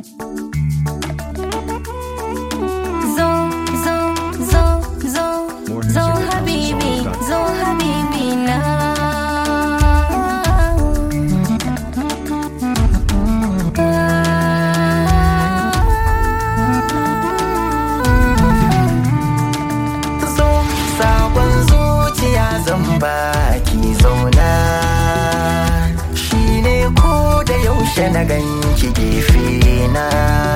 Zo, zo, zo, zo, zo habibi, zo habibi na. zo sabon zuciya zan baki zauna shine ko da yaushe na ganki gefe na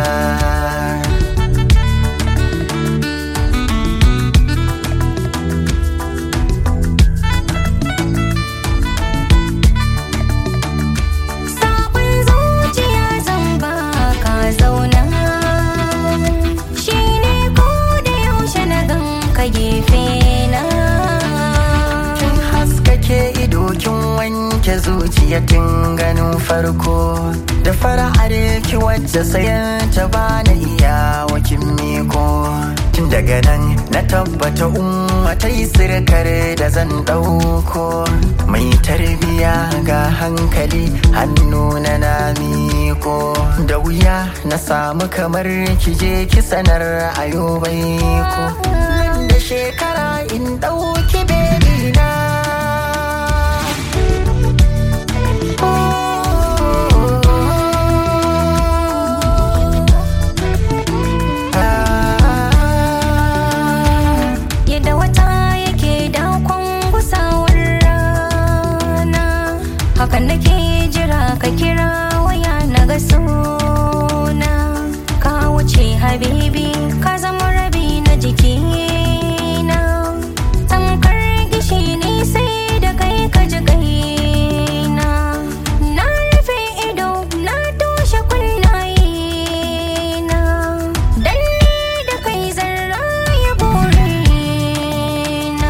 Sabon zuciya zan baka zauna. Shi ne ko da yaushe na gan ka gefe na. kin haskake ido kin wanke zuciya tun ganin farko da fara'ar ki wacce sayan ta bana iya wakin miko tun daga nan na tabbata umma ta yi sirkar da zan ɗauko mai tarbiya ga hankali hannu na na miko da wuya na samu kamar ki je ki sanar ayo bai ko nan da shekara in ɗauki bebi na Yadda wata yake dakon gusawar rana Hakan nake jira ka kira waya na ga suna Ka wuce habibi ka zama rabi na jikina Tamkar gishi ne sai da kai ka ji kaina Na rufe ido na toshe kunnaye na Dan ni da kai zarra ya bore na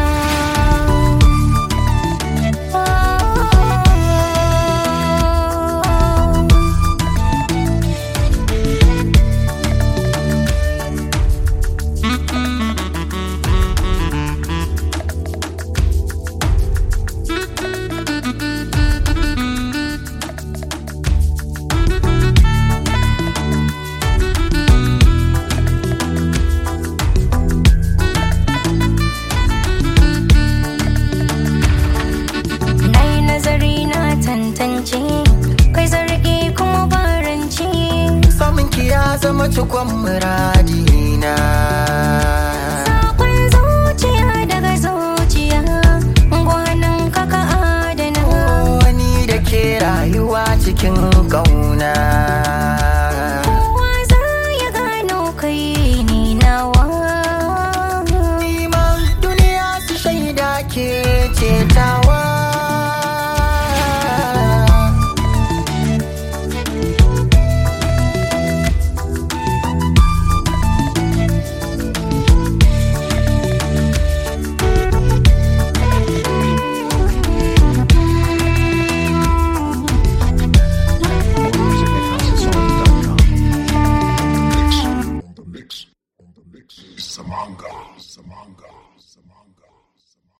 Na yi nazari na tantance kai zargi kuma baranci samun ki ya zama cikon muradina